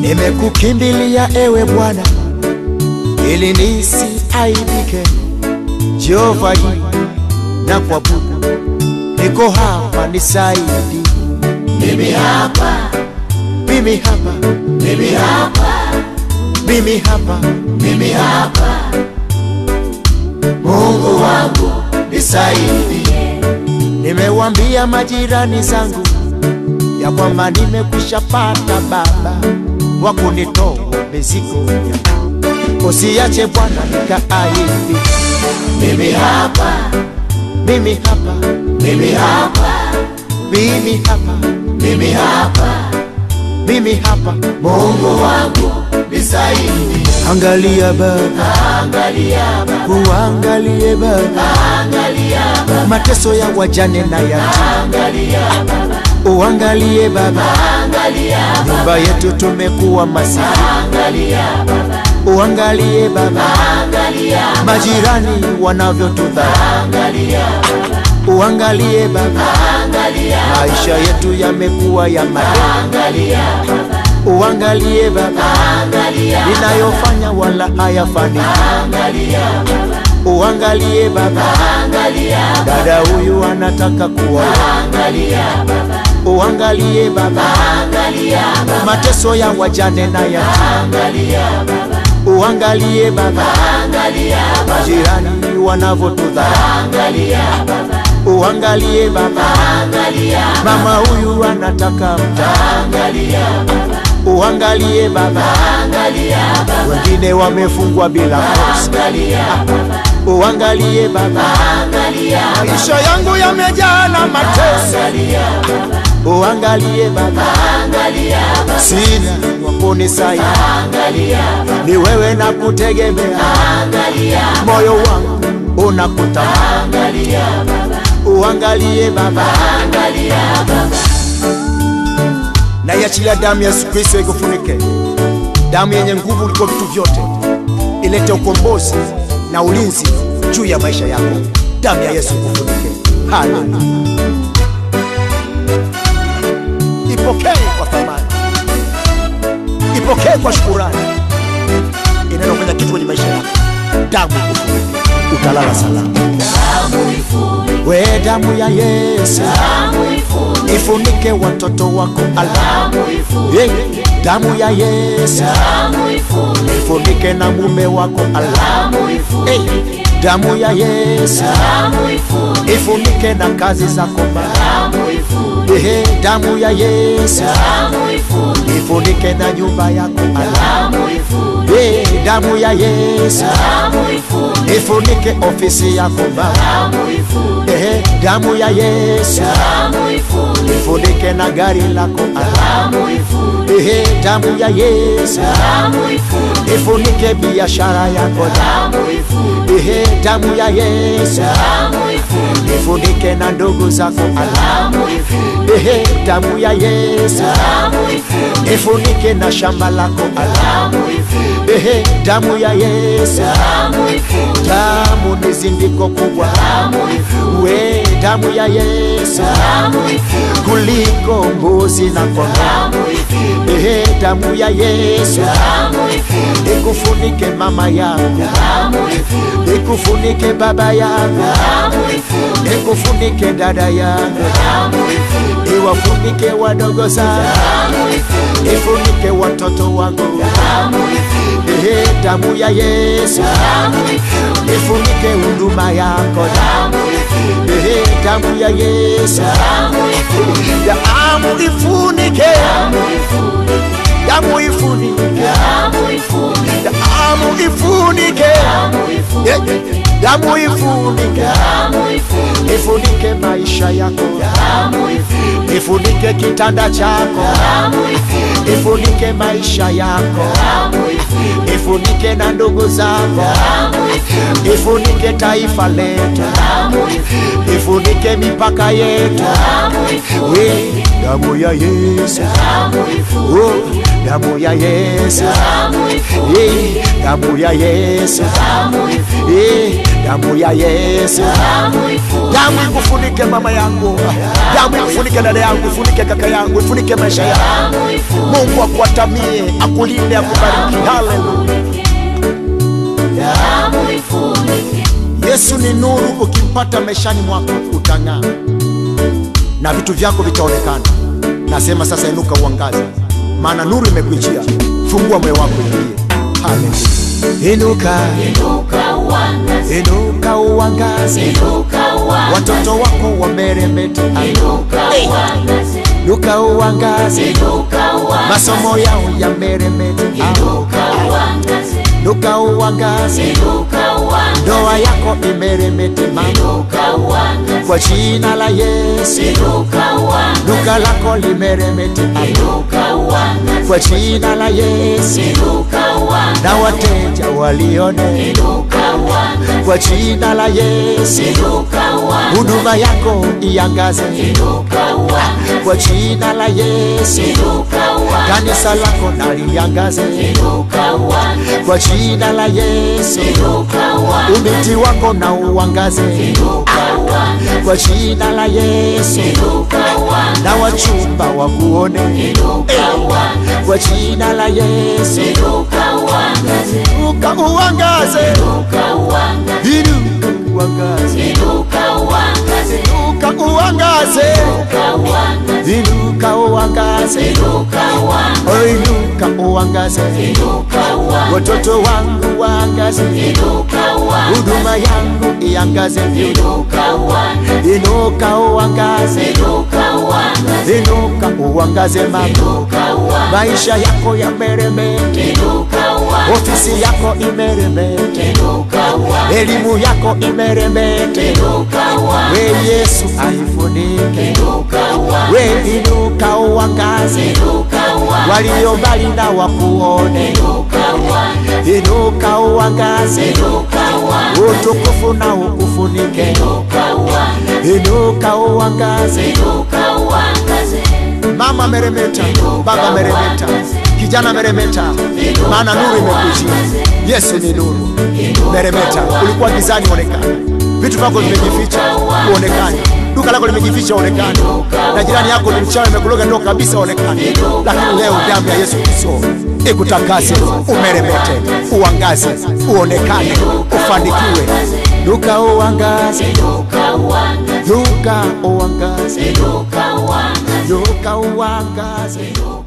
Nimekukimbilia ewe Bwana ili nisiaibike. Jehova hii na kuabudu, niko hapa nisaidi. Mimi hapa, Mimi hapa, mimi hapa, mimi hapa, mimi hapa. Mungu wangu nisaidie. nimewambia majirani zangu ya kwamba nimekwisha pata baba wa kunitoa mizigo yangu. Usiache Bwana nikaaidi. Mimi hapa, Mimi hapa, mimi hapa, mimi hapa, mimi hapa. mimi hapa. Mungu wangu nisaidie. Angalia Baba, Angalia Baba, uangalie Baba angalia Baba, mateso ya wajane na yatima. angalia Baba, Uangalie Baba, angalia Baba, nyumba yetu tumekuwa masikini. angalia Baba, Uangalie Baba, angalia majirani wanavyotudharau. angalia Uangalie Baba, angalia maisha yetu yamekuwa ya madeni. angalia Uangalie Baba, angalia ninayofanya wala hayafani. angalia Uangalie Baba, angalia dada huyu anataka kuoa. angalia Baba, Uangalie Baba, angalia mateso ya wajane na yatima. angalia Baba, Uangalie Baba, angalia majirani wanavyotudharau. angalia Baba, Uangalie Baba, angalia mama huyu anataka mtaa. angalia Baba, Uangalie Baba, angalia Baba, wengine wamefungwa bila kosa. angalia Baba, Uangalie Baba, angalia maisha yangu yamejaa na mateso. angalia Baba, Uangalie Baba, angalia Baba, sina wa kunisaidia, angalia ni wewe na kutegemea. angalia Moyo wangu unakutamani. angalia Baba, Uangalie Baba, angalia Baba, na iachilia damu ya Yesu Kristo ikufunike, damu yenye nguvu kuliko vitu vyote, ilete ukombozi na ulinzi juu ya maisha yako. Damu ya Yesu ikufunike. Haleluya! Ipokee kwa thamani, ipokee kwa shukurani, inaenda kufanya kitu kwenye maisha yako. Damu ikufunike, utalala salama. damu ifunike, We damu ya Yesu damu ifunike, ifunike watoto wako alama. damu ifunike, Hey, damu ya Yesu damu ifunike, ifunike na mume wako alama. damu ifunike, Hey, damu ya Yesu damu ifunike, ifunike na kazi zako Baba. damu ifunike, Hey, damu ya Yesu damu ifunike, ifunike na nyumba yako alama. damu ifunike, Hey, damu ya Yesu damu ifunike, ifunike ofisi yako Baba. damu ifunike, Hey, damu ya Yesu damu ifunike, ifunike na gari lako alama. damu ifunike, Hey, damu ya Yesu damu ifunike, ifunike biashara yako damu ifunike, Ehe, damu ya Yesu damu ifunike, ifunike na ndugu zako alama. damu ifunike, Ehe, damu ya Yesu damu ifunike, ifunike na shamba lako alama. damu ifunike, Ehe, damu ya Yesu damu ifunike, damu ni zindiko kubwa, damu ifunike, we damu ya Yesu damu ifunike, kuliko mbuzi na kondoo. damu ifunike, Ehe, damu ya Yesu damu ifunike, ikufunike mama yangu, damu ifunike, ikufunike baba yangu, damu ifunike, ikufunike dada yangu, damu ifunike, iwafunike wadogo sana, damu ifunike, ifunike watoto wangu. damu ifunike, Ehe, damu ya Yesu damu ifunike, ifunike huduma yako. damu ifunike, Ehe, damu ya Yesu damu ifunike, damu ifunike, damu ifunike, damu ifunike, damu ifunike, damu ifunike, damu ifunike, Eh, damu ifunike, damu ifunike, ifunike maisha yako, damu ifunike, ifunike kitanda chako, damu ifunike, ifunike maisha yako, damu ifunike, ifunike na ndugu zako, damu ifunike, ifunike taifa letu, damu ifunike, ifunike mipaka yetu. damu ifunike, We, damu ya Yesu, damu ifunike, oh, damu ya Yesu, damu ifunike, Eh, damu ya Yesu, damu ifunike, Eh, damu ya Yesu, damu ifunike, damu ikufunike mama yangu, damu ikufunike dada yangu, ifunike kaka yangu, ifunike maisha yangu. damu ifunike, Mungu akuatamie, akulinde, akubariki. Haleluya. damu ifunike, Yesu ni nuru, ukimpata maishani mwako utang'aa na vitu vyako vitaonekana. Nasema sasa, inuka uangaze, maana nuru imekujia. Fungua moyo wako ingie. Haleluya. Inuka, inuka uangaze, inuka uangaze, inuka uangaze, watoto wako wameremete. inuka Hey. uangaze, Inuka uangaze, inuka uangaze, masomo yao yameremete. inuka uangaze, Inuka uangaze, inuka uangaze, ndoa yako imeremete mama, inuka uangaze, kwa jina la Yesu. inuka uangaze, duka lako limeremete inuka uangaze, kwa jina la Yesu, inuka uangaze, na wateja walione inuka uangaze, kwa jina la Yesu, inuka uangaze, huduma yako iangaze inuka uangaze, kwa jina la Yesu, inuka uangaze, kanisa lako naliangaze inuka uangaze, kwa jina la Yesu, inuka uangaze, umiti wako na uangaze inuka uangaze, kwa jina la Yesu, inuka uangaze, na wachumba wakuone inuka uangaze, kwa jina la Yesu, inuka uangaze, uka uangaze, inuka uangaze, inuka uangaze inuka uangaze, Inuka uangaze, inuka uangaze, inuka uangaze, inuka uangaze, oh inuka uangaze, inuka uangaze, watoto wangu waangaze, inuka uangaze, huduma yangu iangaze, inuka uangaze, inuka uangaze, inuka uangaze, inuka uangaze mama, inuka uangaze, maisha yako yameremete, inuka uangaze, ofisi yako imeremete, inuka uangaze, elimu yako imeremete, inuka uangaze, we Yesu aifunike, inuka uangaze, we inuka uangaze, inuka uangaze, walio mbali na wakuone inuka uangaze, inuka uangaze, inuka uangaze, utukufu na ukufunike, inuka uangaze, inuka uangaze. inuka uangaze, Mama meremeta, baba meremeta, kijana meremeta, maana nuru imekujia. Yesu ni nuru. Meremeta, ulikuwa gizani, onekana. Vitu vyako vimejificha, uonekane. Duka lako limejificha, onekane. Na jirani yako ni mchawi, amekuloga ndo kabisa, onekane. Lakini leo damu ya Yesu Kristo ikutakase, umeremete, uangaze, uonekane, ufanikiwe. Duka uangaze, inuka uangaze, duka uangaze, inuka uangaze, duka uangaze.